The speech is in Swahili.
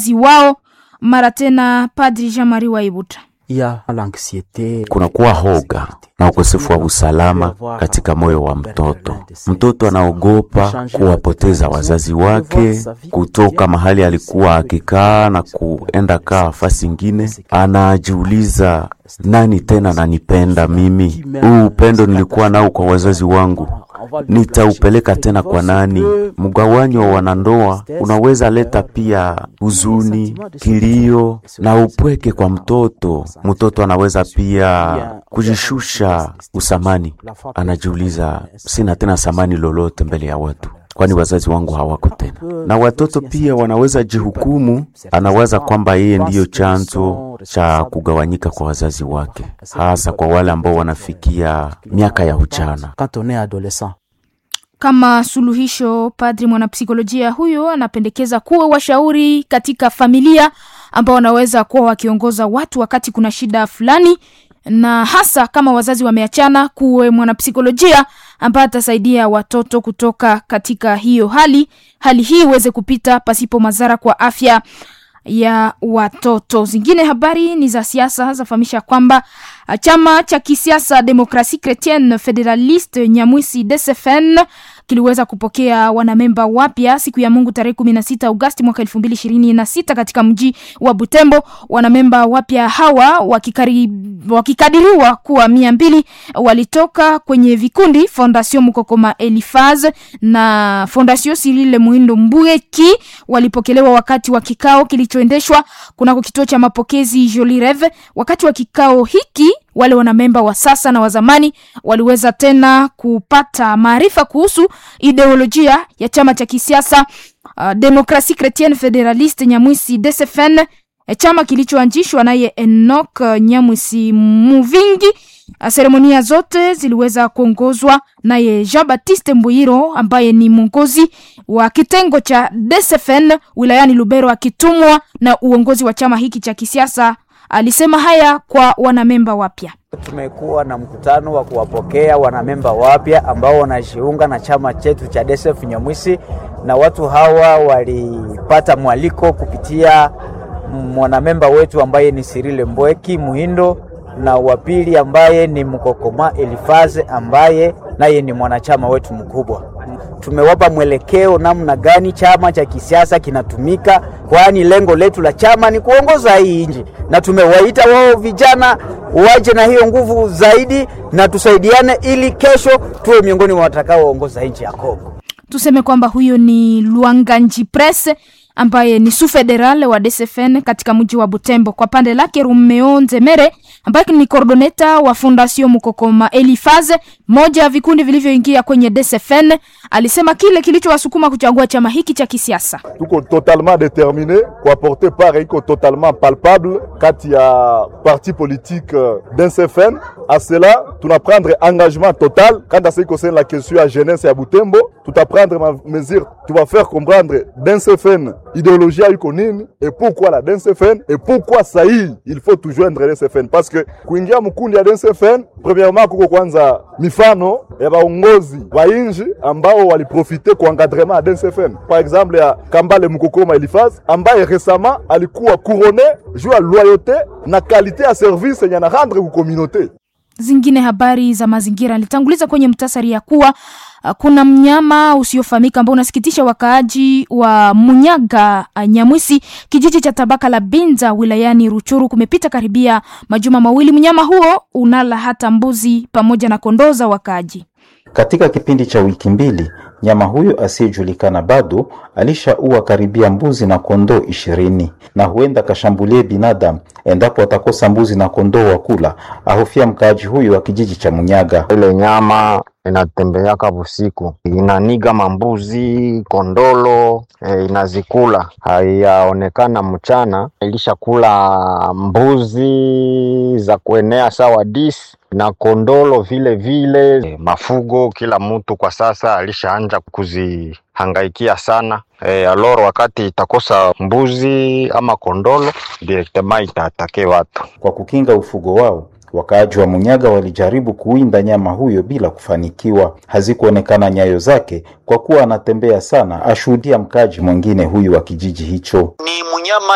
wazazi wao. Mara tena Padri Jean Marie Waibuta. Kunakuwa hoga na ukosefu wa usalama katika moyo wa mtoto. Mtoto anaogopa kuwapoteza wazazi wake, kutoka mahali alikuwa akikaa na kuenda kaa fasi ingine. Anajiuliza, nani tena nanipenda mimi? Huu upendo nilikuwa nao kwa wazazi wangu nitaupeleka tena kwa nani? Mgawanyo wa wanandoa unaweza leta pia huzuni, kilio na upweke kwa mtoto. Mtoto anaweza pia kujishusha usamani, anajiuliza sina tena samani lolote mbele ya watu, kwani wazazi wangu hawako tena. Na watoto pia wanaweza jihukumu, anawaza kwamba yeye ndiyo chanzo cha kugawanyika kwa wazazi wake, hasa kwa wale ambao wanafikia miaka ya ujana. Kama suluhisho, padri mwanapsikolojia huyo anapendekeza kuwa washauri katika familia ambao wanaweza kuwa wakiongoza watu wakati kuna shida fulani, na hasa kama wazazi wameachana, kuwe mwanapsikolojia ambaye atasaidia watoto kutoka katika hiyo hali, hali hii iweze kupita pasipo madhara kwa afya ya watoto. Zingine habari ni za siasa, zafahamisha kwamba chama cha kisiasa Demokrasie Chretienne Federaliste Nyamwisi DCFN kiliweza kupokea wanamemba wapya siku ya Mungu tarehe 16 Agosti mwaka 2026 katika mji wa Butembo. Wanamemba wapya hawa wakikari, wakikadiriwa kuwa mia mbili walitoka kwenye vikundi Fondation Mukokoma Elifaz na Fondation Sirile Muhindo Mbuyeki. Walipokelewa wakati wa kikao kilichoendeshwa kunako kituo cha mapokezi Joli Reve. Wakati wa kikao hiki wale wanamemba wa sasa na wa zamani waliweza tena kupata maarifa kuhusu ideolojia ya chama cha kisiasa uh, Demokrasie Chretienne Federaliste Nyamwisi DCFN, chama kilichoanzishwa naye Enoch Nyamwisi Muvingi. Seremonia zote ziliweza kuongozwa naye Jean Baptiste Mbuyiro ambaye ni mwongozi wa kitengo cha DCFN wilayani Lubero, akitumwa na uongozi wa chama hiki cha kisiasa. Alisema haya kwa wanamemba wapya. Tumekuwa na mkutano wa kuwapokea wanamemba wapya ambao wanajiunga na chama chetu cha DCF Nyamwisi, na watu hawa walipata mwaliko kupitia mwanamemba wetu ambaye ni Sirile Mbweki Muhindo na wa pili ambaye ni Mkokoma Elifaze ambaye naye ni mwanachama wetu mkubwa. Tumewapa mwelekeo namna gani chama cha kisiasa kinatumika, kwani lengo letu la chama ni kuongoza hii nchi, na tumewaita wao vijana waje na hiyo nguvu zaidi na tusaidiane, ili kesho tuwe miongoni mwa watakaoongoza nchi ya Kongo. Tuseme kwamba huyo ni Luanganji Presse ambaye ni su federal wa DCFN katika mji wa Butembo. Kwa pande lake Rumeo Nzemere ambaye ni coordoneta wa Fondation Mukokoma Elifaze, moja ya vikundi vilivyoingia kwenye DCFN, alisema kile kilichowasukuma kuchagua chama hiki cha kisiasa. Tuko totalement determine kuaporte part iko totalement palpable kati ya parti politique DCFN. A cela tuna prendre engagement total quant à ce qui concerne la question ya jeunesse ya Butembo, tuta prendre ma mesure, tu vas faire comprendre DCFN idéologie iko nini et pourquoi la DCFN et pourquoi sahi il faut tout joindre DCFN parce que kuingia mkundi ya DCFN premièrement kuko kwanza mifano ya baongozi wa inji ambao waliprofite kwa encadrement ya DCFN par exemple ya Kambale Mukokoma Elifaz ambaye récemment alikuwa couronné juu ya loyauté na qualité ya service yenye na rendre ku communauté Zingine habari za mazingira nilitanguliza kwenye mtasari ya kuwa uh, kuna mnyama usiofahamika ambao unasikitisha wakaaji wa Munyaga uh, Nyamwisi, kijiji cha tabaka la Binza wilayani Ruchuru. Kumepita karibia majuma mawili, mnyama huo unala hata mbuzi pamoja na kondoo za wakaaji. Katika kipindi cha wiki mbili nyama huyo asiyejulikana bado alishaua karibia mbuzi na kondoo ishirini na huenda kashambulie binadamu endapo atakosa mbuzi na kondoo wa kula, ahofia mkaaji huyo wa kijiji cha Munyaga. Ile nyama inatembeaka busiku, inaniga mambuzi kondolo, e, inazikula. Haiyaonekana mchana, ilishakula mbuzi za kuenea sawa disi na kondolo vile vile. E, mafugo kila mtu kwa sasa alishaanja kuzihangaikia sana. E, aloro wakati itakosa mbuzi ama kondolo direktema itaatake watu. Kwa kukinga ufugo wao wakaaji wa Munyaga walijaribu kuwinda nyama huyo bila kufanikiwa. Hazikuonekana nyayo zake kwa kuwa anatembea sana, ashuhudia mkaaji mwingine huyu wa kijiji hicho. Ni mnyama